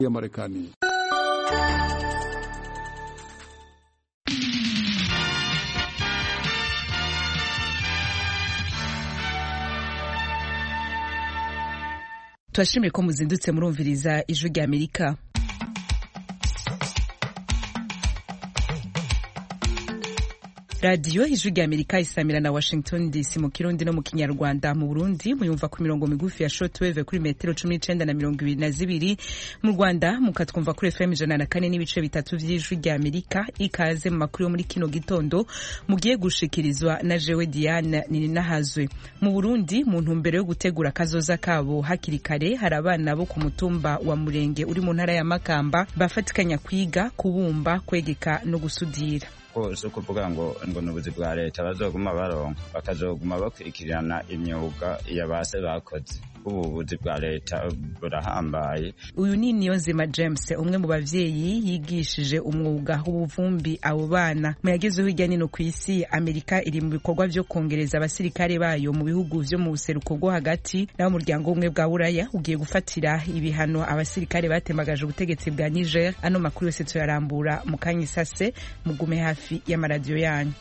ya Marekani. turashimire ko muzindutse murumviriza ijwi rya amerika radiyo ijwi rya amerika isamira na washington dc mu kirundi no mu kinyarwanda mu burundi muyumva ku mirongo migufi ya shortwave kuri metero cumi n'icenda na mirongo ibiri na zibiri mu rwanda mukatwumva kuri fm ijana na kane n'ibice bitatu vy'ijwi rya amerika ikaze mu makuru yo muri kino gitondo mugiye gushikirizwa na jewe diane nininahazwe mu burundi mu ntumbero yo gutegura akazoza kabo hakiri kare hari abana bo ku mutumba wa murenge uri mu ntara ya makamba bafatikanya kwiga kubumba kwegeka no gusudira si ukuvuga ngo ngo ni ubuzi bwa leta bazoguma baronka bakazoguma bakurikirana imyuga ya base bakoze ubu buzi bwa leta burahambaye uyu ni niyonzima james umwe mu bavyeyi yigishije umwuga w'ubuvumbi abo bana mu yagezeho hirya nino ku isi amerika iri mu bikorwa vyo kongereza abasirikare bayo mu bihugu vyo mu buseruko bwo hagati naho umuryango w'ubumwe bwa buraya ugiye gufatira ibihano abasirikare batemagaje ubutegetsi bwa niger ano makuru yose tuyarambura mu kanya isase mugume hafi y'amaradiyo yanyu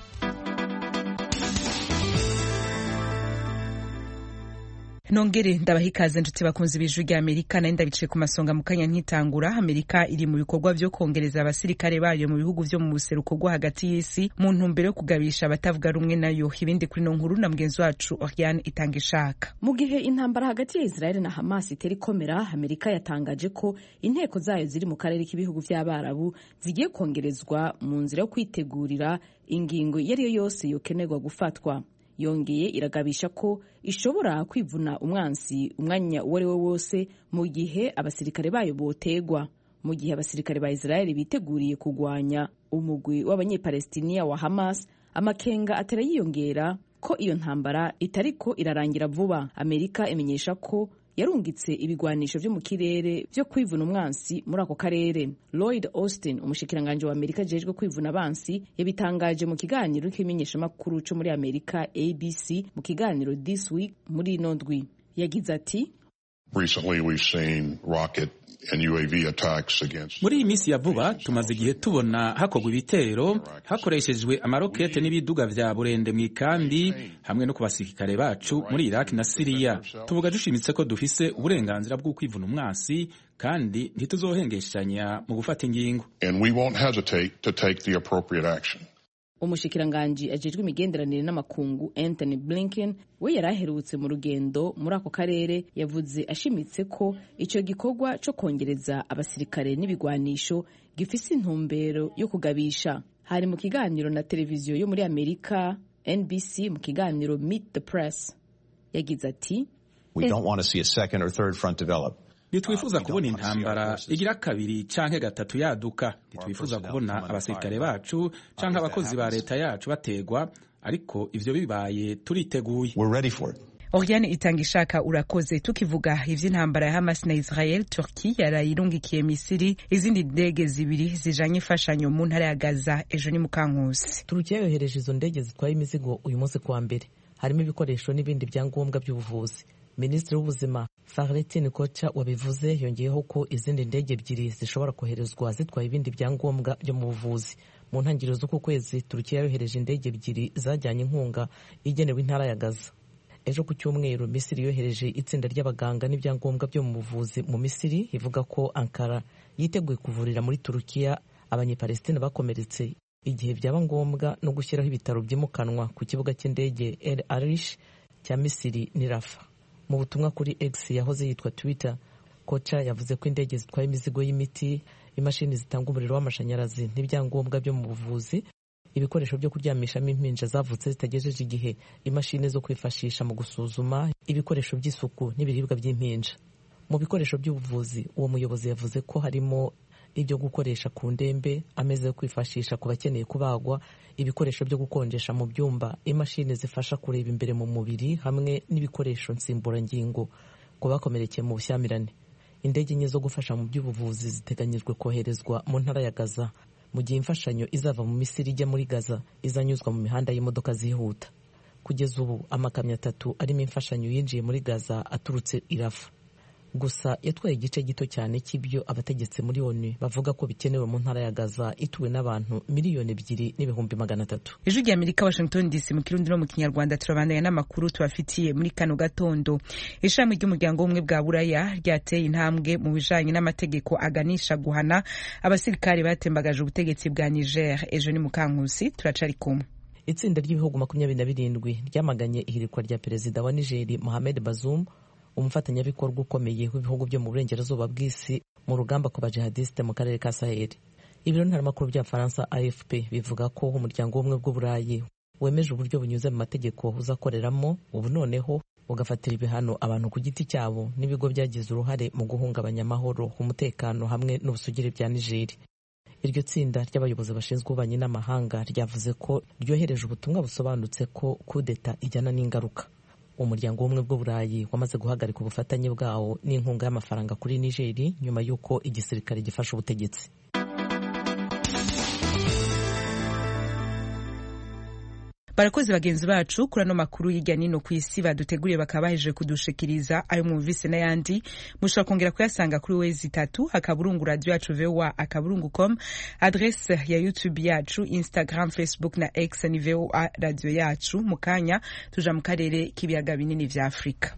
nongere ndabaha ikaze nshuti bakunzi b'ijwi rya amerika nayo ndabicaye ku masonga mu kanya nkitangura amerika iri mu bikorwa vyo kongereza abasirikare bayo mu bihugu vyo mu buseruko bwo hagati y'isi mu ntumbero yo kugabisha abatavuga rumwe nayo ibindi kuri no nkuru na mugenzi wacu oriane itanga ishaka mu gihe intambara hagati ya israeli na hamas itera ikomera amerika yatangaje ko inteko zayo ziri mu karere k'ibihugu vy'abarabu zigiye kongerezwa mu nzira yo kwitegurira ingingo iyo ari yo yose yokenerwa gufatwa yongeye iragabisha ko ishobora kwivuna umwansi umwanya uwo ari we wose mu gihe abasirikare bayo botegwa mu gihe abasirikare ba israeli biteguriye kugwanya umugwi w'abanyepalestiniya wa hamas amakenga atera yiyongera ko iyo ntambara itariko irarangira vuba amerika imenyesha ko yarungitse ibigwanisho vyo mu kirere vyo kwivuna umwansi muri ako karere lloyd austin umushikiranganji wa amerika ajejwe kwivuna abansi yabitangaje mu kiganiro k'imenyeshamakuru co muri amerika abc mu kiganiro this week muri ino ndwi yagize ati Recently we've seen rocket and UAV attacks against muri iyi minsi ya vuba tumaze igihe tubona hakorwa ibitero hakoreshejwe amarokete n'ibiduga vya burende mu ikambi hamwe no ku basirikare bacu muri iraki na siriya tuvuga dushimitse ko dufise uburenganzira bwo kwivuna umwasi kandi ntituzohengeshanya mu gufata ingingo and we won't hesitate to take the appropriate action umushikiranganji ajejwe imigenderanire n'amakungu anthony blinken we yari aherutse mu rugendo muri ako karere yavuze ashimitse ko ico gikorwa co kongereza abasirikare n'ibigwanisho gifise intumbero yo kugabisha hari mu kiganiro na televiziyo yo muri amerika nbc mu kiganiro meet the press yagize ati We don't want to see a second or third front develop. ntitwifuza kubona intambara igira kabiri canke gatatu yaduka ntitwifuza kubona abasirikare bacu canke abakozi ba leta yacu bategwa ariko ivyo bibaye turiteguye We're ready for it. Oriane itanga ishaka urakoze tukivuga ivy'intambara ya Hamas na Israel Turki yarayirungikiye Misiri izindi ndege zibiri zijanye imfashanyo mu ntara ya Gaza ejo ni mukankusi turukiya yohereje izo ndege zitwaye imizigo uyu munsi kuwa mbere harimo ibikoresho n'ibindi byangombwa by'ubuvuzi minisitiri w'ubuzima Fahrettin Kocha wabivuze yongeyeho ko izindi ndege ebyiri zishobora koherezwa zitwaye ibindi byangombwa byo mu buvuzi mu ntangiriro z'uku kwezi turukiya yohereje indege ebyiri zajyanye inkunga igenewe intara ya Gaza ejo ku cyumweru misiri yohereje itsinda ry'abaganga n'ibyangombwa byo mu buvuzi mu misiri ivuga ko ankara yiteguye kuvurira muri turukiya abanyepalestina bakomeretse igihe byaba ngombwa no gushyiraho ibitaro byimukanwa ku kibuga cy'indege el arish cya misiri ni rafa mu butumwa kuri x yahoze yitwa twitter koca yavuze ko indege zitwaye imizigo y'imiti imashini zitanga umuriro w'amashanyarazi n'ibyangombwa byo mu buvuzi ibikoresho byo kuryamishamo impinja zavutse zitagejeje igihe imashini zo kwifashisha mu gusuzuma ibikoresho by'isuku n'ibiribwa by'impinja mu bikoresho by'ubuvuzi uwo muyobozi yavuze ko harimo ibyo gukoresha ku ndembe ameza yo kwifashisha ku bakeneye kubagwa ibikoresho byo gukonjesha mu byumba imashini zifasha kureba imbere mu mubiri hamwe n'ibikoresho nsimburangingo ku bakomerekeye mu bushyamirane indege enye zo gufasha mu by'ubuvuzi ziteganyijwe koherezwa mu ntara ya gaza mu gihe imfashanyo izava mu misiri ijya muri gaza izanyuzwa mu mihanda y'imodoka zihuta kugeza ubu amakamyo atatu arimo imfashanyo yinjiye muri gaza aturutse irafa gusa yatwaye igice gito cyane cy'ibyo abategetsi muri onu bavuga ko bikenewe mu ntara ya gaza ituwe n'abantu miliyoni ebyiri n'ibihumbi magana atatu ijwi rya amerika washington dc mu kirundi no mu kinyarwanda turabandanya n'amakuru tubafitiye muri kano gatondo ishami ry'umuryango w'ubumwe bwa buraya ryateye intambwe mu bijanye n'amategeko aganisha guhana abasirikare batembagaje ubutegetsi bwa niger ejo ni mukankusi turacari kumwe itsinda ry'ibihugu makumyabiri na birindwi ryamaganye ihirikwa rya perezida wa nigeri mohamed bazoum umufatanyabikorwa ukomeye w'ibihugu byo mu burengerazuba bw'isi mu rugamba ku bajihadisite mu karere ka saheli ibiro ntaramakuru bya faransa afp bivuga ko umuryango w'ubumwe bw'uburayi wemeje uburyo bunyuze mu mategeko uzakoreramo ubu noneho ugafatira ibihano abantu ku giti cyabo n'ibigo byagize uruhare mu guhungabanya amahoro umutekano hamwe n'ubusugire bya nigeri iryo tsinda ry'abayobozi bashinzwe ububanyi n'amahanga ryavuze ko ryohereje ubutumwa busobanutse ko kudeta ijyana n'ingaruka umuryango w'ubumwe bw'uburayi wamaze guhagarika ubufatanye bwawo n'inkunga y'amafaranga kuri nigeri nyuma y'uko igisirikare gifashe ubutegetsi barakoze bagenzi bacu kuri ano makuru hirya nino ku isi baduteguriye bakaba bahejeje kudushikiriza ayo mwumvise n'ayandi mushobora kongera kuyasanga kuri wezi itatu akaburungu radio yacu voa akaburungu com adresse ya youtube yacu instagram facebook na x ni voa radio yacu mu kanya tuja mu karere k'ibiyaga binini vya afurika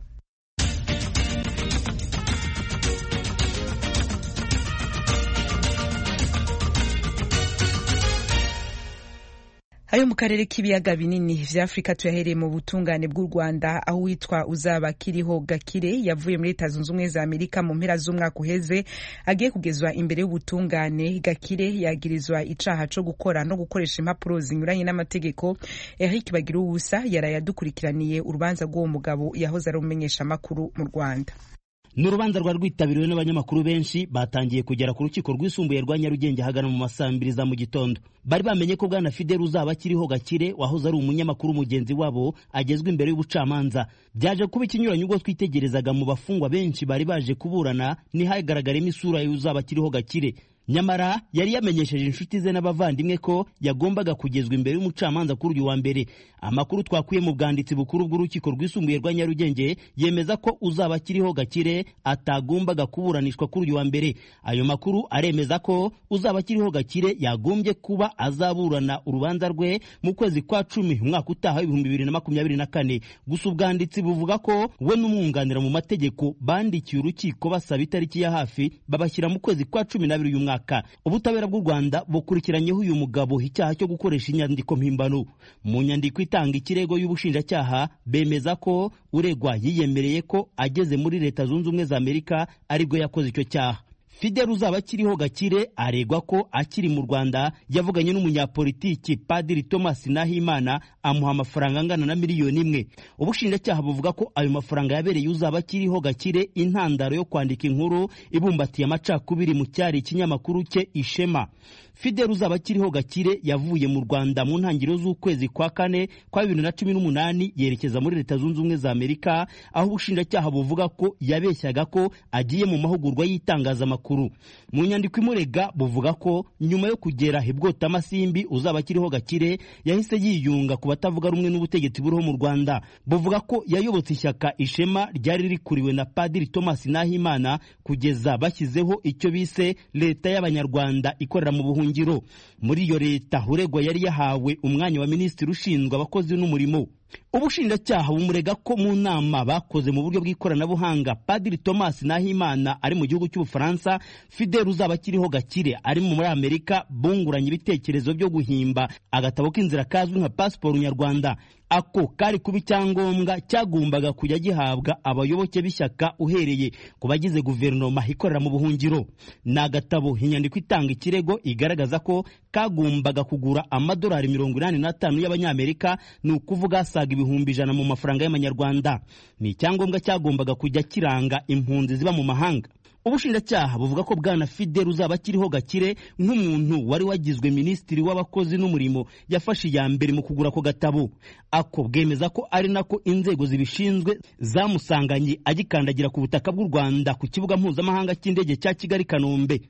ayo mu karere k'ibiyaga binini vya afurika tuyahereye mu butungane bw'u rwanda aho witwa uzaba kiriho gakire yavuye muri leta zunze ubumwe za amerika mu mpera z'umwaka uheze agiye kugezwa imbere y'ubutungane gakire yagirizwa icaha co gukora no gukoresha impapuro zinyuranye n'amategeko eric bagira ubusa yaraye adukurikiraniye urubanza rw'uwo mugabo yahoze ari umumenyesha amakuru mu rwanda ni urubanza rwari rwitabiriwe n'abanyamakuru benshi batangiye kugera ku rukiko rwisumbuye rwa nyarugenge ahagana mu masaa mbiri za mu gitondo bari bamenye ko bwana fidel uzaba akiriho gakire wahoze ari umunyamakuru mugenzi wabo agezwa imbere y'ubucamanza byaje kuba ikinyuranye ubwo twitegerezaga mu bafungwa benshi bari baje kuburana ntihagaragaremo isura y'uzaba akiriho gakire nyamara yari yamenyesheje inshuti ze n'abavandimwe ko yagombaga kugezwa imbere y'umucamanza kuri uyu wa mbere amakuru twakuye mu bwanditsi bukuru bw'urukiko rwisumbuye rwa nyarugenge yemeza ko uzaba akiriho gakire atagombaga kuburanishwa kuri uyu wa mbere ayo makuru aremeza ko uzaba akiriho gakire yagombye kuba azaburana urubanza rwe mu kwezi kwa cumi umwaka utaha w'ibihumbi bibiri na makumyabiri na kane gusa ubwanditsi buvuga ko we n'umwunganira mu mategeko bandikiye urukiko basaba itariki ya hafi babashyira mu kwezi kwa cumi n'abiri uyu mwaka ubutabera bw'u rwanda bukurikiranyeho uyu mugabo icyaha cyo gukoresha inyandiko mpimbano mu nyandiko itanga ikirego y'ubushinjacyaha bemeza ko uregwa yiyemereye ko ageze muri leta zunze ubumwe za amerika aribwo yakoze icyo cyaha fidel uzaba akiriho gakire aregwa ko akiri mu rwanda yavuganye n'umunyapolitiki padiri thomas nahimana amuha amafaranga angana na miliyoni imwe ubushinjacyaha buvuga ko ayo mafaranga yabereye uzaba akiriho gakire intandaro yo kwandika inkuru ibumbatiye amacakubiri mu cyari ikinyamakuru cye ishema fidel uzaba akiriho gakire yavuye mu rwanda mu ntangiriro z'ukwezi kwa kane kwa bibiri na cumi n'umunani yerekeza muri leta zunze ubumwe za amerika aho ubushinjacyaha buvuga ko yabeshyaga ko agiye mu mahugurwa y'itangazamakuru mu nyandiko imurega buvuga ko nyuma yo kugera ibwota amasimbi uzaba akiriho gakire yahise yiyunga ku batavuga rumwe n'ubutegetsi buriho mu rwanda buvuga ko yayobotse ishyaka ishema ryari rikuriwe na padiri thomas nahimana kugeza bashyizeho icyo bise leta y'abanyarwanda ikorera mu buhungiro muri iyo leta uregwa yari yahawe umwanya wa minisitiri ushinzwe abakozi n'umurimo ubushinjacyaha bumurega ko mu nama bakoze mu buryo bw'ikoranabuhanga padiri thomas nahimana ari mu gihugu cy'ubufaransa fidel uzaba akiriho gakire ari muri amerika bunguranye ibitekerezo byo guhimba agatabo k'inzira kazwi nka pasiporo nyarwanda ako kari kuba icyangombwa cyagombaga kujya gihabwa abayoboke b'ishyaka uhereye ku bagize guverinoma ikorera mu buhungiro ni agatabo inyandiko itanga ikirego igaragaza ko kagombaga kugura amadolari mirongo inani n'atanu y'abanyamerika ni ukuvuga asaga ibihumbi ijana mu mafaranga y'amanyarwanda ni icyangombwa cyagombaga kujya kiranga impunzi ziba mu mahanga ubushinjacyaha buvuga ko bwana fidel uzaba akiriho gakire nk'umuntu wari wagizwe minisitiri w'abakozi n'umurimo yafashe iya mbere mu kugura ako gatabo ako bwemeza ko ari nako inzego zibishinzwe zamusanganye agikandagira ku butaka bw'u rwanda ku kibuga mpuzamahanga cy'indege cya kigali kanombe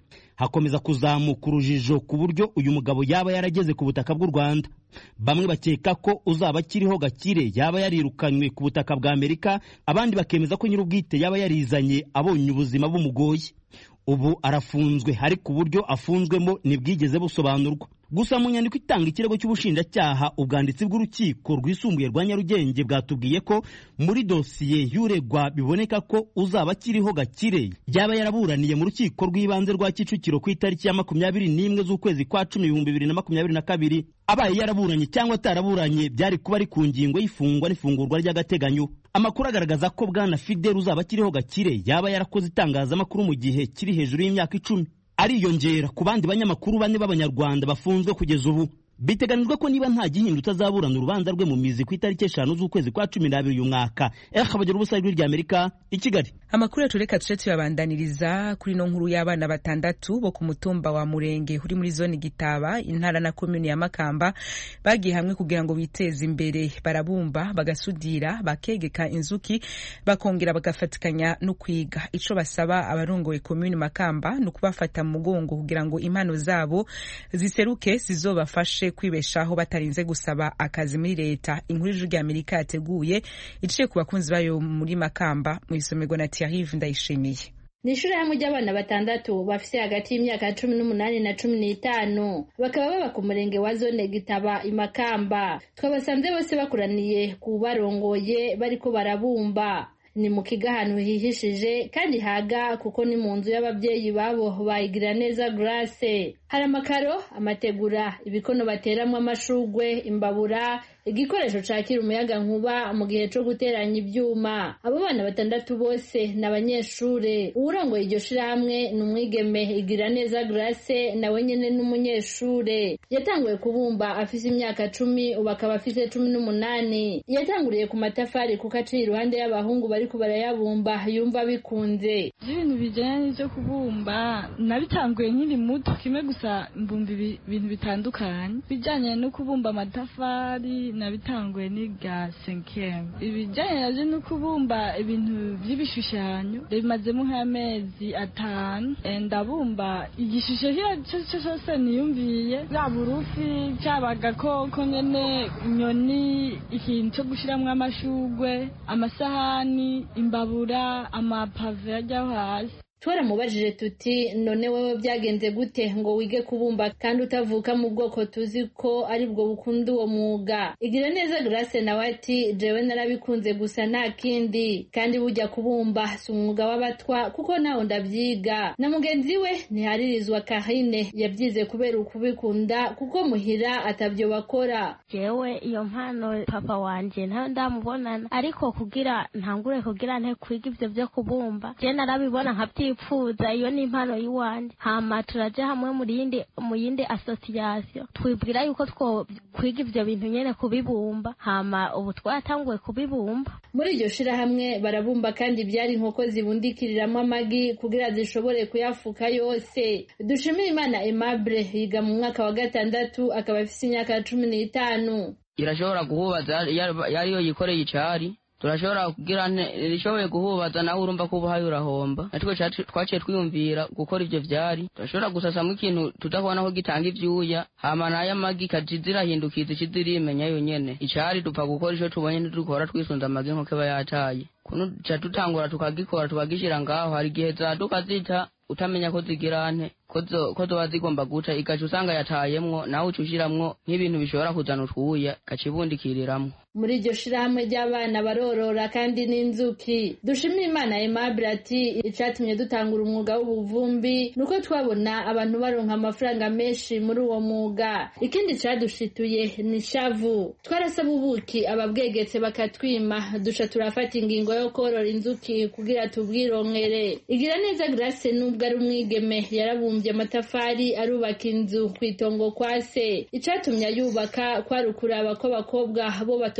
hakomeza kuzamuka urujijo ku buryo uyu mugabo yaba yarageze ku butaka bw'u rwanda bamwe bakeka ko uzaba akiriho gakire yaba yarirukanywe ku butaka bwa amerika abandi bakemeza ko nyir'ubwite yaba yarizanye abonye ubuzima bumugoye ubu arafunzwe ariko uburyo afunzwemo ntibwigeze busobanurwa gusa mu nyandiko itanga ikirego cy'ubushinjacyaha ubwanditsi bw'urukiko rwisumbuye rwa nyarugenge bwatubwiye ko muri dosiye y'uregwa biboneka ko uzaba akiriho gakire yaba yaraburaniye mu rukiko rw'ibanze rwa kicukiro ku itariki ya makumyabiri n'imwe z'ukwezi kwa cumi ibihumbi bibiri na makumyabiri na kabiri abaye yaraburanye cyangwa ataraburanye byari kuba ari ku ngingo y'ifungwa n'ifungurwa ry'agateganyo amakuru agaragaza ko bwana fidel uzaba akiriho gakire yaba yarakoze itangazamakuru mu gihe kiri hejuru y'imyaka icumi ariyongera ku bandi banyamakuru bane b'abanyarwanda bafunzwe kugeza ubu biteganijwe ko niba nta gihindutse azaburana urubanza rwe mu mizi ku itariki eshanu z'ukwezi kwa cumi n'abiri uyu mwaka eha bagira ubusa ijwi rya amerika i kigali amakuru yacu reka tuce tuyabandaniriza kuri no nkuru y'abana batandatu bo ku mutumba wa murenge uri muri zone gitaba intara na komini ya makamba bagiye hamwe kugira ngo biteze imbere barabumba bagasudira bakegeka inzuki bakongera bagafatikanya no kwiga ico basaba abarongoye komini makamba ni ukubafata mu mugongo kugira ngo impano zabo ziseruke zizobafashe kwibeshaho batarinze gusaba akazi muri leta inkuru y'ijwi rya amerika yateguye iciye ku bakunzi bayo muri makamba mu isomerwa na Thierry ndayishimiye ni ishuri hamwe ry'abana batandatu bafite hagati y'imyaka cumi n'umunani na cumi n'itanu bakaba baba ku murenge wa zone gitaba imakamba twabasanze bose bakoraniye ku barongoye bariko barabumba ni mu kigo ahantu hihishije kandi haga kuko ni mu nzu y'ababyeyi babo bayigira neza grace hari amakaro amategura ibikono bateramo amashugwe imbabura igikoresho cakira umuyaga nkuba mu gihe co guteranya ivyuma abo bana batandatu bose ni abanyeshure uwurongoye iryo shirahamwe ni umwigeme igira neza grace nawe nyene n'umunyeshure yatanguye kubumba afise imyaka cumi ubu akaba afise cumi n'umunani yatanguriye ku matafari kuko aciye iruhande y'abahungu bariko barayabumba yumva bikunze ibintu bijanye n'ivyo kubumba nabitanguye nkiri muto kimwe gusa mbumba ibintu bitandukanye bijanye no kubumba amatafari nabitanguye niga senkeme ibijyanye navyo no kubumba ibintu vy'ibishushanyo bimazemo nk'amezi atanu ndabumba igishusho cyo cyose niyumviye yaba urufi cyaba agakoko nyene inyoni ikintu cyo gushiramwo amashugwe amasahani imbabura amapave ajyaho hasi twaramubajije tuti none wewe byagenze gute ngo wige kubumba kandi utavuka mu bwoko tuzi ko ari bwo bukunda uwo mwuga igira neza grace nawe ati jewe narabikunze gusa nta kindi kandi bujya kubumba si umwuga w'abatwa kuko naho ndabyiga na mugenzi we ntiharirizwa kahine yabyize kubera ukubikunda kuko muhira atabyo bakora jewe iyo mpano papa wanje ntayo ndamubonana ariko kugira ntangure kugira nte kwiga ivyo vyo kubumba je narabibona nkabyi twipfuza iyo ni impano y'iwanje hama turaja hamwe mu yindi mu yindi association twibwira yuko two kwiga ivyo bintu nyene kubibumba hama ubu twatanguye kubibumba muri iryo shirahamwe barabumba kandi byari inkoko zibundikiriramo amagi kugira zishobore kuyafuka yose dushimire imana aimable yiga mu mwaka wa gatandatu akaba afise imyaka cumi n'itanu irashobora guhubaza yariyo yikoreye icari turashobora kugira rishoboye guhubaza nawe urumva ko ubuhaye urahomba natwe twaciye twiyumvira gukora ivyo vyari turashobora gusasamwo ikintu tudabona ko gitanga ivyuya hama nayo amagi ikaja zirahindukiza ikiza irimenya yonyene icari dupfa gukora ico tubonye ntidukora twisunze amagi nk'uko aba yataye kuno duca dutangura tukagikora tukagishira ngaho hari igihe zaduka zita utamenya ko zigira nte ko zoba zigomba guca igaca usanga yatayemwo nawe uca ushiramwo nk'ibintu bishobora kuzana utwuya igaca ibundikiriramwo muri iryo shirahamwe ry'abana barorora kandi n'inzuki dushimira imana aimable ati icatumye dutangura umwuga w'ubuvumbi nuko twabona abantu baronka amafaranga menshi muri uwo mwuga ikindi cadushituye ni shavu twarasaba ubuki ababwegetse bakatwima duca turafata ingingo yo korora inzuki kugira tubwironkere igira neza grace nubwo ari umwigeme yarabumbye amatafari arubaka inzu kw'itongo kwa se icatumye ayubaka kwari ukuraba ko abakobwa bo bato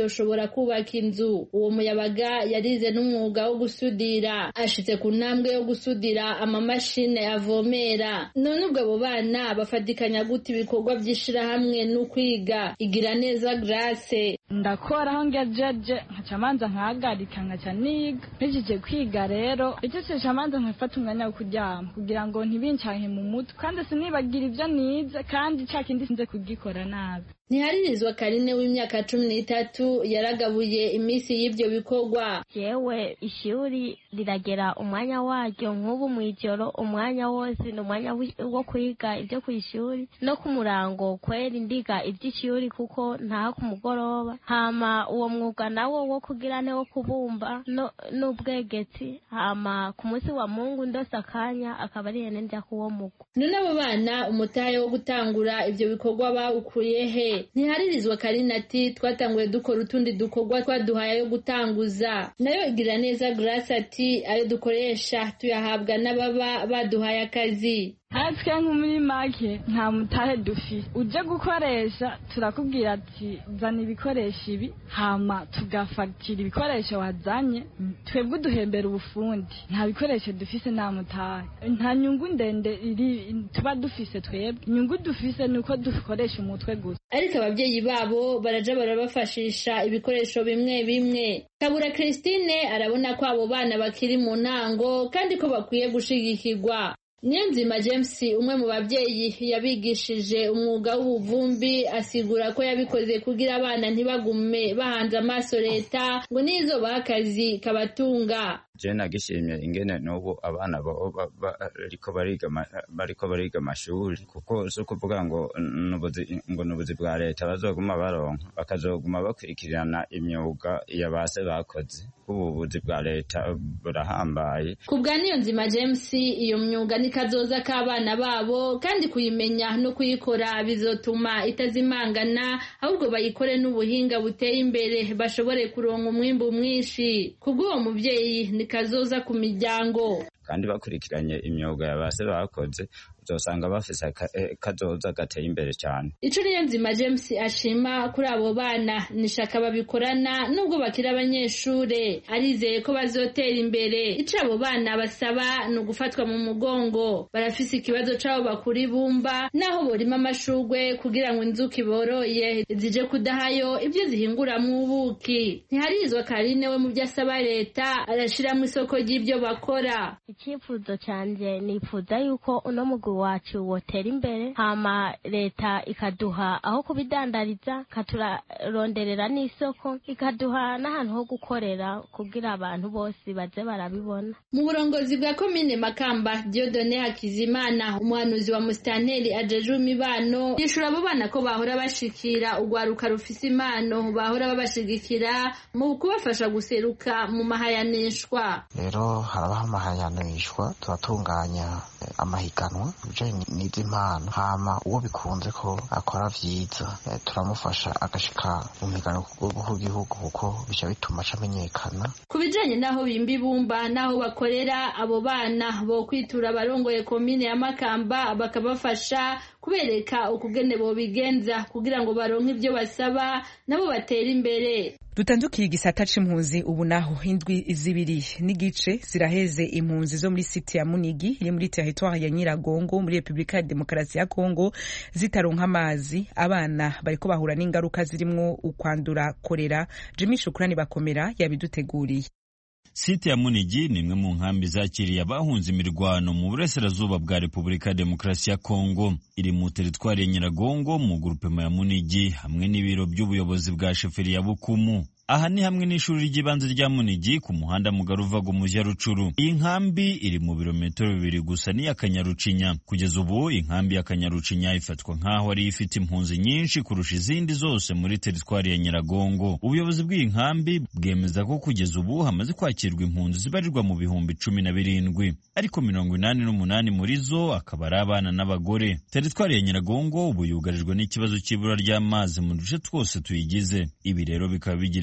atoshobora kubaka inzu uwo muyabaga yarize n'umwuga wo gusudira ashitse ku ntambwe yo gusudira amamashine avomera none ubwo abo bana bafatikanya gute ibikorwa by'ishirahamwe n'ukwiga igira neza grace ndakora aho ngejeje nkaca manza nkahagarika nkaca niga mpejeje kwiga rero icyo manza nkafata umwanya wo kuryama kugira ngo ntibincanke mu mutwe kandi sinibagire ibyo nize kandi cya kindi sinze kugikora nabi ntiharirizwa karine w'imyaka cumi n'itatu yaragabuye iminsi y'ibyo bikorwa yewe ishuri riragera umwanya waryo nk'ubu mu ijoro umwanya wose ni umwanya wo kwiga ibyo ku ishuri no ku murango kwera indiga iby'ishuri kuko ntaha ku mugoroba hama uwo mwuga nawo wo kugira ne wo kubumba n'ubwegetsi hama ku munsi wa mungu ndose akanya akaba ari hene njya kuwo mugo none abo bana umutahe wo gutangura ibyo bikorwa bawukuye he ntiharirizwa karina ati twatanguye dukora utundi dukorwa twaduhaye ayo gutanguza nayo igira neza grace ati ayo dukoresha tuyahabwa n'ababa baduhaye akazi natwe nko muri make nta mutahe dufise uje gukoresha turakubwira ati zana ibikoresho ibi hama tugafatira ibikoresho wazanye twebwe uduhembera ubufundi nta bikoresho dufise nta mutahe nta nyungu ndende iri tuba dufise twebwe inyungu dufise ni uko dukoresha umutwe gusa ariko ababyeyi babo baraja barabafashisha ibikoresho bimwe bimwe kabura christine arabona ko abo bana bakiri mu ntango kandi ko bakwiye gushigikirwa Niyonzima James umwe mu babyeyi yabigishije umwuga w'ubuvumbi asigura ko yabikoze kugira abana ntibagume bahanze amaso leta ngo nizo baha akazi kabatunga je nagishimye ingene n'ubu abana bariko bariga bariko bariga amashuri kuko si ukuvuga ngo ngo n'ubuzi bwa leta bazoguma baronka bakazoguma bakurikirana imyuga ya base bakoze ubu buzi bwa leta burahambaye ku bwa niyonzima james iyo myuga ni kazoza k'abana babo kandi kuyimenya no kuyikora bizotuma itazimangana ahubwo bayikore n'ubuhinga buteye imbere bashobore kuronka umwimbu mwinshi kubw'uwo mubyeyi ni kazoza ku miryango kandi bakurikiranye imyuga ya base bakoze uzosanga bafise kazoza gateye imbere cyane ico niyo nzima james ashima kuri abo bana nishaka babikorana nubwo bakiri abanyeshure arizeye ko bazotera imbere ico abo bana basaba ni ugufatwa mu mugongo barafise ikibazo c'abo bakura ibumba naho borima amashurwe kugira ngo inzuki boroye zije kudahayo ibyo zihinguramwo ubuki ntiharizwa karine we mu byo asaba leta arashiramwo isoko ry'ibyo bakora icyifuzo cyanjye nifuza yuko uno mugwi wacu wotera imbere hama leta ikaduha aho kubidandariza ikaturaronderera n'isoko ikaduha n'ahantu ho gukorera kugira abantu bose baze barabibona mu burongozi bwa komine makamba diodone hakizimana umuhanuzi wa musitanteri ajejwe imibano yishura abo bana ko bahora bashikira urwaruka rufise impano bahora babashigikira mu kubafasha guseruka mu mahayanishwa rero harabaho amahayanishwa turatunganya amahiganwa ibijanye n'izi mpano hama uwo bikunze ko akora vyiza turamufasha agashika mu migano ku rwego rw'igihugu kuko bica bituma acamenyekana ku bijanye n'aho bimba ibumba n'aho bakorera abo bana bo kwitura abarongoye komine ya makamba bakabafasha kubereka ukugene bobigenza kugira ngo baronke ibyo basaba nabo batera imbere dutandukira igisata c'impunzi ubu naho indwi zibiri n'igice ziraheze impunzi zo muri site ya munigi iri muri teritwari ya nyiragongo muri repubulika ya demokarasi ya kongo zitaronka amazi abana bariko bahura n'ingaruka zirimwo ukwandura korera jimi shukurani bakomera yabiduteguriye site ya munigi ni imwe mu nkambi zakiriye abahunze imirwano mu burasirazuba bwa repubulika ya demokarasi ya kongo iri mu teritwari ya nyiragongo mu gurupema ya munigi hamwe n'ibiro by'ubuyobozi bwa sheferi ya bukumu aha ni hamwe n'ishuri ry'ibanze rya munigi ku muhanda mugari uvaga umujyi ya rucuru iyi nkambi iri mu birometero bibiri gusa n'iya kanyarucinya kugeza ubu inkambi ya kanyarucinya ifatwa nk'aho ariyo ifite impunzi nyinshi kurusha izindi zose muri teritwari ya nyiragongo ubuyobozi bw'iyi nkambi bwemeza ko kugeza ubu hamaze kwakirwa impunzi zibarirwa mu bihumbi cumi na birindwi ariko mirongo inani n'umunani muri zo akaba ari abana n'abagore teritwari ya nyiragongo ubu yugarijwe n'ikibazo cy'ibura ry'amazi mu duce twose tuyigize ibi rero bikaba bigira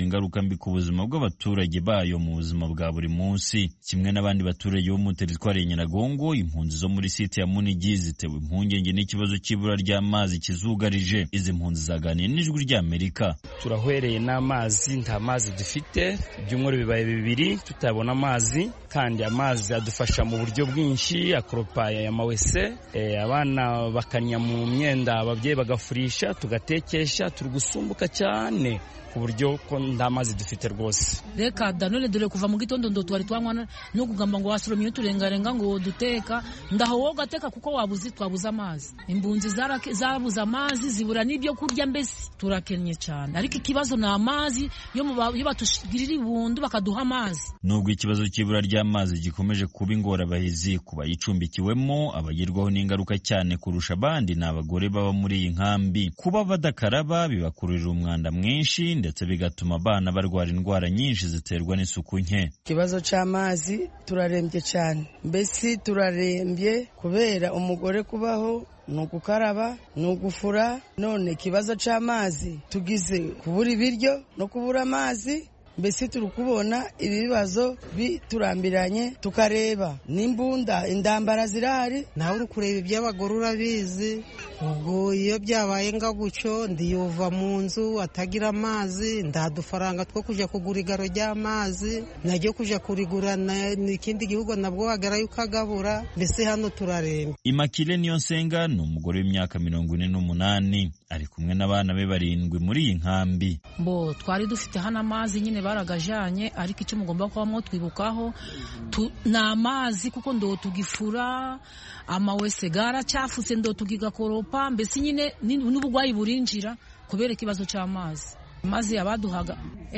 ingaruka mbi ku buzima bw'abaturage bayo mu buzima bwa buri munsi kimwe n'abandi baturage bo mu teritwari ya nyiragongo impunzi zo muri site ya munigi zitewe impungenge n'ikibazo cy'ibura ry'amazi kizugarije izi mpunzi zaganiye n'ijwi ry'amerika turahwereye n'amazi nta mazi dufite ibyumweru bibaye bibiri tutabona amazi kandi amazi adufasha mu buryo bwinshi akoropa ya mawese e, abana bakanya mu myenda ababyeyi bagafurisha tugatekesha turi gusumbuka cyane ku buryo ko nta mazi dufite rwose reka da none dore kuva mu gitondo ndo twari twanywa no kugamba ngo wasoromye uturengarenga ngo duteka ndaho wowe ugateka kuko wabuze twabuze amazi imbunzi zabuze amazi zibura n'ibyo kurya mbese turakennye cyane ariko ikibazo ni amazi iyo batugirira ibundu bakaduha amazi nubwo ikibazo cy'ibura ry'amazi gikomeje kuba ingorabahizi ku bayicumbikiwemo abagirwaho n'ingaruka cyane kurusha abandi ni abagore baba muri iyi nkambi kuba badakaraba bibakururira umwanda mwinshi ndetse bigatuma abana barwara indwara nyinshi ziterwa n'isuku nke ikibazo cy'amazi turarembye cyane mbese turarembye kubera umugore kubaho ni ugukaraba ni ugufura none ikibazo cy'amazi tugize kubura ibiryo no kubura amazi mbese turi kubona ibi bibazo biturambiranye tukareba n'imbunda indambara zirahari nawe uri kureba iby'abagore urabizi ubwo iyo byabaye nga gutyo ndiyuva mu nzu atagira amazi ndadufaranga two kujya kugura igaro ry'amazi najya kujya kurigura n'ikindi gihugu nabwo wagerayo ukagabura mbese hano turaremba imakire niyo nsenga ni umugore w'imyaka mirongo ine n'umunani ari kumwe n'abana be barindwi muri iyi nkambi bo twari dufite hano amazi nyine baragajanye ariko icyo mugomba kuba mwotwibukaho ni amazi kuko ndo tugifura amawese garacyafutse ndo tugigakoropa mbese nyine n'uburwayi burinjira kubera ikibazo cy'amazi amazi yabaduhaga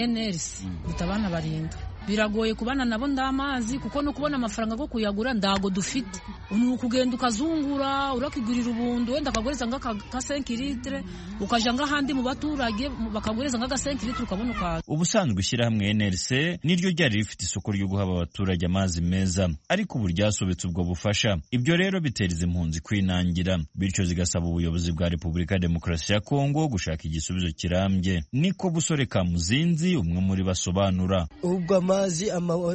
NLC dutabana barindwi biragoye kubana nabo ndamazi kuko no kubona amafaranga go kuyagura ndago dufite ni ukugenda ukazungura urakigurira ubundu wenda akagureza nga ka 5 litre ukaja nga handi mu baturage bakagureza nga 5 litre ukabona ukaza ubusanzwe ishyirahamwe NLC niryo ryari rifite isoko ryo guha abaturage amazi meza ariko ubu ryasobetse ubwo bufasha ibyo rero bitera izi impunzi kwinangira bityo zigasaba ubuyobozi bwa Repubulika ya Demokarasi ya Kongo gushaka igisubizo kirambye niko busore ka muzinzi umwe muri basobanura ubwo amazi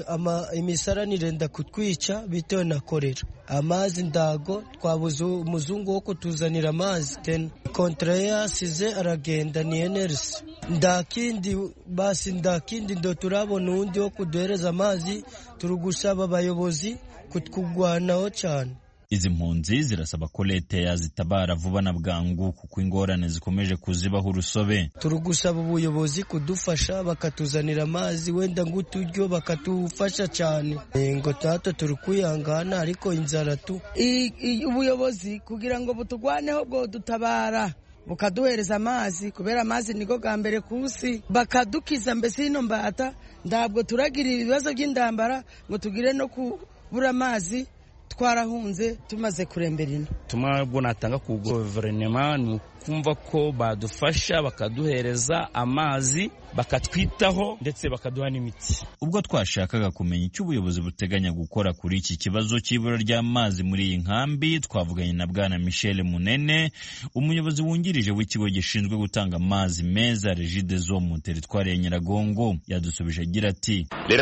imisarani irenda kutwica bitewe na korera amazi ndago twabuze umuzungu wo kutuzanira amazi tena kontra yasize aragenda ni enerisi ndakindi basi ndakindi ndo turabona uwundi wo kuduhereza amazi turi gusaba abayobozi kutwugwanaho cyane izi mpunzi zirasaba ko leta yazitabara vuba na bwangu kuko ingorane zikomeje kuzibaho urusobe turi gusaba ubuyobozi kudufasha bakatuzanira amazi wenda ng'uturyo bakatufasha cyane ngo tato turi kwihangana ariko inzara tu ubuyobozi kugira ngo butugwaneho bwo dutabara bukaduhereza amazi kubera amazi niko bwa mbere ku isi bakadukiza mbese ino mbata ntabwo turagira ibibazo by'indambara ngo tugire no kubura amazi twarahunze tumaze kurembera ino ubutumwa bwo natanga ku guverinoma ni ukumva ko badufasha bakaduhereza amazi bakatwitaho ndetse bakaduha n'imiti ubwo twashakaga kumenya icyo ubuyobozi buteganya gukora kuri iki kibazo cy'ibura ry'amazi muri iyi nkambi twavuganye na bwana michel munene umuyobozi wungirije w'ikigo gishinzwe gutanga amazi meza regide zo mu teritwari ya nyiragongo yadusubije agira ati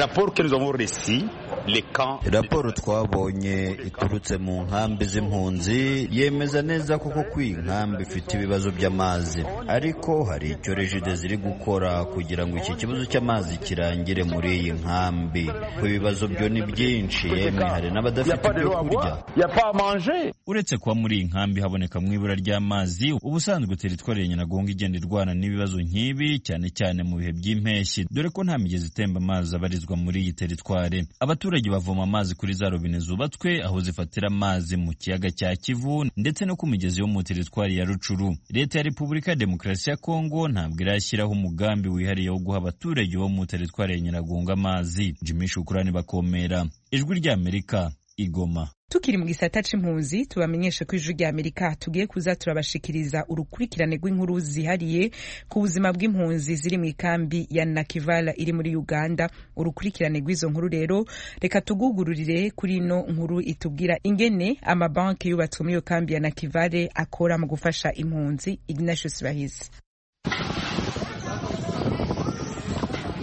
raporo twabonye iturutse mu nkambi z'impunzi yemeza neza koko ko iyi nkambi ifite ibibazo by'amazi ariko hari icyo regide ziri gukora kugira ngo iki kibazo cy'amazi kirangire muri iyi nkambi ku ibibazo byo ni byinshi yemwe hari n'abadafite ibyo kurya uretse kuba muri iyi nkambi haboneka mu ibura ry'amazi ubusanzwe teritwari ya nyiragongo igenda irwana n'ibibazo nk'ibi cyane cyane mu bihe by'impeshyi dore ko nta migezi itemba amazi abarizwa muri iyi teritwari abaturage bavoma amazi kuri za robine zubatswe aho zifatira amazi mu kiyaga cya kivu ndetse no ku migezi yo mu teritwari ya rucuru leta ya repubulika ya demokarasi ya kongo ntabwo irashyiraho umugambi wihariye wo guha abaturage bo mu teritwari ya nyiragongo amazi jimmy shukurani bakomera ijwi ry'amerika igoma tukiri mu gisata c'impunzi tubamenyeshe ko ijwi rya amerika tugiye kuza turabashikiriza urukurikirane rw'inkuru zihariye ku buzima bw'impunzi ziri mu ikambi ya nakivala iri muri uganda urukurikirane rw'izo nkuru rero reka tugugururire kuri ino nkuru itubwira ingene amabanki yubatswe muri iyo kambi ya nakivale akora mu gufasha impunzi ignatius bahizi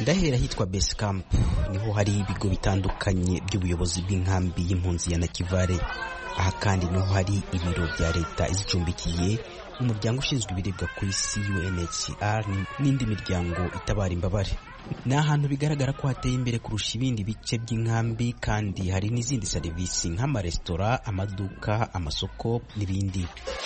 ndahera hitwa base camp niho hari ibigo bitandukanye by'ubuyobozi bw'inkambi y'impunzi ya nakivare aha kandi niho hari ibiro bya leta izicumbikiye umuryango ushinzwe ibiribwa ku isi UNHCR n'indi miryango itabara imbabare ni ahantu bigaragara ko hateye imbere kurusha ibindi bice by'inkambi kandi hari n'izindi serivisi nk'amaresitora amaduka amasoko n'ibindi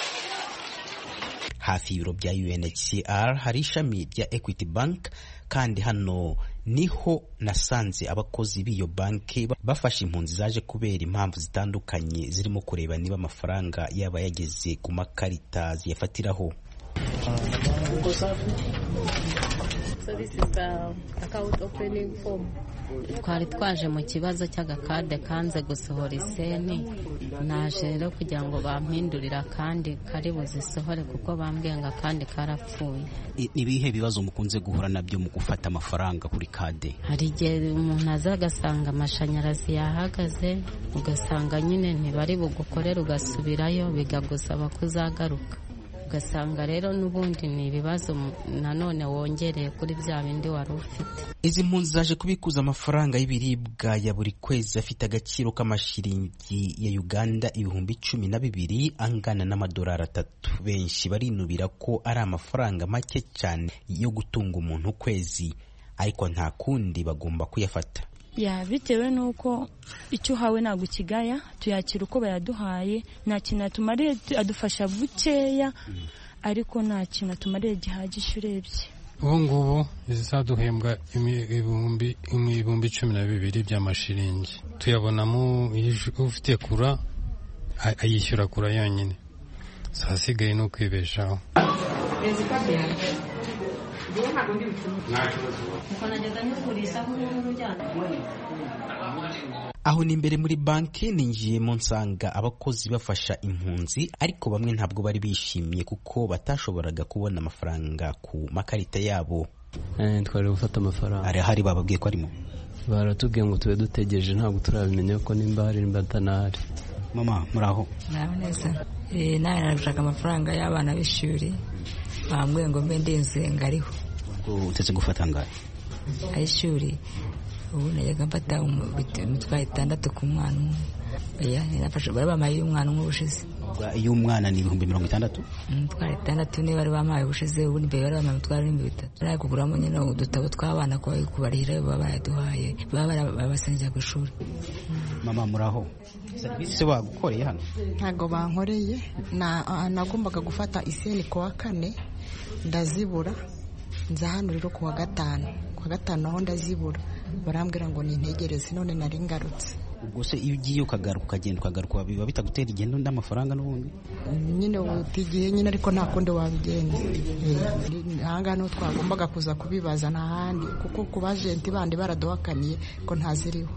hafi y'ibiro bya UNHCR hari ishami rya Equity Bank kandi hano niho nasanze abakozi b'iyo banki bafashe impunzi zaje kubera impamvu zitandukanye zirimo kureba niba amafaranga yaba yageze ku makarita ziyafatiraho twari twaje mu kibazo cy'agakade kanze gusohora iseni naje rero kugira ngo bampindurire akandi kari buzisohore kuko bambwiye ngo akandi karapfuye ni ibihe bibazo mukunze guhura nabyo mu gufata amafaranga kuri kade hari igihe umuntu aza agasanga amashanyarazi yahagaze ugasanga nyine ntibari bugukorere ugasubirayo bikagusaba kuzagaruka ugasanga rero n'ubundi ni ibibazo nanone wongereye kuri bya bindi wari ufite izi mpunzi zaje kubikuza amafaranga y'ibiribwa ya buri kwezi afite agaciro k'amashiringi ya uganda ibihumbi cumi na bibiri angana n'amadolari atatu benshi barinubira ko ari amafaranga make cyane yo gutunga umuntu ukwezi ariko nta kundi bagomba kuyafata ya bitewe n'uko icyo uhawe ntabwo ukigaya tuyakira uko bayaduhaye nta kintu atumariye adufasha bukeya ariko nta kintu atumariye gihagije urebye ubu ngubu zizaduhembwa ibihumbi ibihumbi cumi na bibiri by'amashiringi tuyabonamo ufite kura ayishyura kura yonyine zasigaye ni ukwibeshaho aho ni imbere muri banki ninjiyemo nsanga abakozi bafasha impunzi ariko bamwe ntabwo bari bishimye kuko batashoboraga kubona amafaranga ku makarita yabo twari gufata amafaranga arahari bababwiye ko arimo baratubwiye ngo tube dutegereje ntabwo turabimenya ko nimba hari nimba atanahari mama muraho muraho neza nawe narashaka amafaranga y'abana b'ishuri bambwiye ngo mbe ndinze ngariho utetse gufata angahe ay'ishuri ubu najyaga mfata imitwaro itandatu ku mwana umwe bari bamaye iy'umwana umwe ubushize iy'umwana ni ibihumbi mirongo itandatu imitwaro itandatu niba bari bamaye ubushize ubundi mbere bari bamaye imitwaro n'ibihumbi bitatu bari kuguramo nyine udutabo tw'abana kubarihira baba baraduhaye baba barabasengera ku ishuri mama muraho serivisi bagukoreye hano ntabwo bankoreye nagombaga gufata iseni ku wa kane ndazibura nza hano rero ku wa gatanu ku wa gatanu aho ndazibura barambwira ngo nintegereze none nari ngarutse ubwo se iyo ugiye ukagaruka ukagenda ukagaruka biba bitagutera igendo n'amafaranga n'ubundi nyine utigiye nyine ariko nta kundi wabigenza ahangaha niho twagombaga kuza kubibaza nta handi kuko ku bajenti bandi baraduhakaniye ko ntaziriho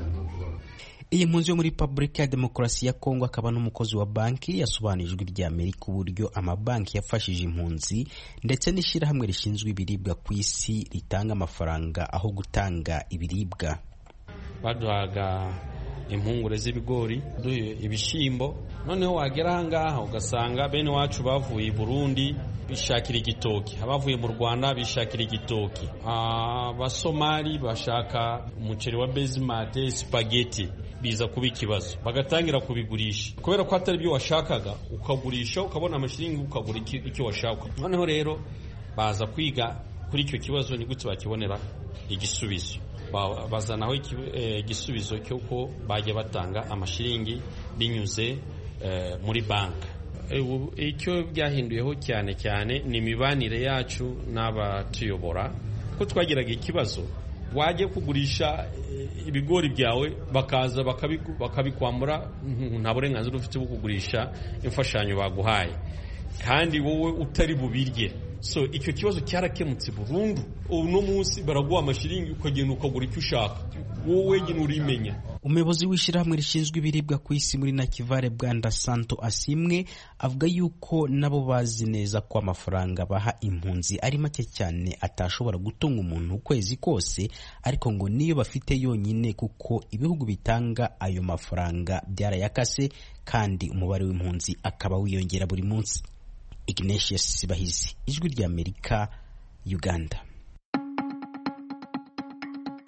iyi mpunzi yo muri repubulika ya demokarasi ya kongo akaba n'umukozi wa banki yasobanuje ijwi rya amerika uburyo amabanki yafashije impunzi ndetse n'ishyirahamwe rishinzwe ibiribwa ku isi ritanga amafaranga aho gutanga ibiribwa baduhaga impungure z'ibigori ibishyimbo noneho wagera ahangaha ugasanga bene wacu bavuye i burundi bishakira igitoki abavuye mu rwanda bishakira igitoki abasomali bashaka umuceri wa bezimate sipageti biza kuba ikibazo bagatangira kubigurisha kubera ko atari byo washakaga ukagurisha ukabona amashiringi ukagura icyo washaka noneho rero baza kwiga kuri icyo kibazo ni gute bakibonera igisubizo bazanaho igisubizo cy'uko bajya batanga amashiringi binyuze muri banki icyo byahinduyeho cyane cyane ni imibanire yacu n'abatuyobora ko twagiraga ikibazo wajya kugurisha ibigori byawe bakaza bakabikwambura nta burenganzira ufite bwo kugurisha imfashanyo baguhaye kandi wowe utari bubirye so icyo kibazo cyarakemutse burundu uno munsi baraguha amashiringi ukagenda ukagura icyo ushaka wowe wenyine urimenya umuyobozi w'ishyirahamwe rishinzwe ibiribwa ku isi muri nakivare bwanda santo asimwe avuga yuko nabo bazi neza ko amafaranga baha impunzi ari make cyane atashobora gutunga umuntu ukwezi kose ariko ngo niyo bafite yonyine kuko ibihugu bitanga ayo mafaranga byarayakase kandi umubare w'impunzi akaba wiyongera buri munsi ignatius bahizi ijwi ry'amerika uganda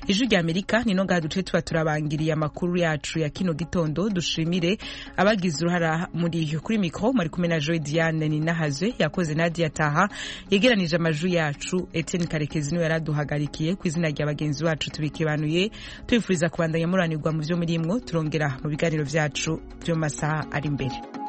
ijwi rya amerika nino ngaha duce tuba turabangiriye amakuru yacu ya kino gitondo dushimire abagize uruhara muri yo kuri mikoro mari kumwe na joy diane ninahazwe yakoze nadia taha yegeranije amajwi yacu etienne karekezi niwe yaraduhagarikiye ku izina rya bagenzi bacu tubikibanuye tubifuriza kubandanya muranirwa mu byo murimwo turongera mu biganiro vyacu vyo mu masaha ari imbere